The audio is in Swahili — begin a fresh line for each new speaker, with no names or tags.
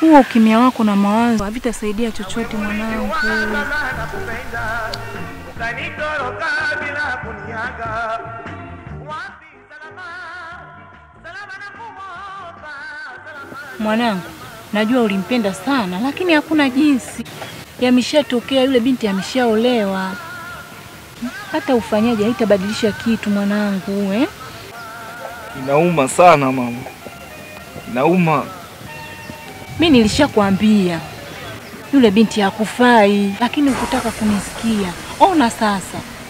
Huo ukimya wako na mawazo havitasaidia chochote mwanangu.
nakupenda ukanitoroka bila kuniaga wapi salama salama na kumwomba salama
Mwanangu, najua ulimpenda sana, lakini hakuna jinsi. Yameshatokea, yule binti ameshaolewa. Hata ufanyaje, haitabadilisha kitu mwanangu eh?
Inauma sana mama, inauma.
Mi nilishakwambia yule binti hakufai, lakini hukutaka kunisikia. Ona sasa,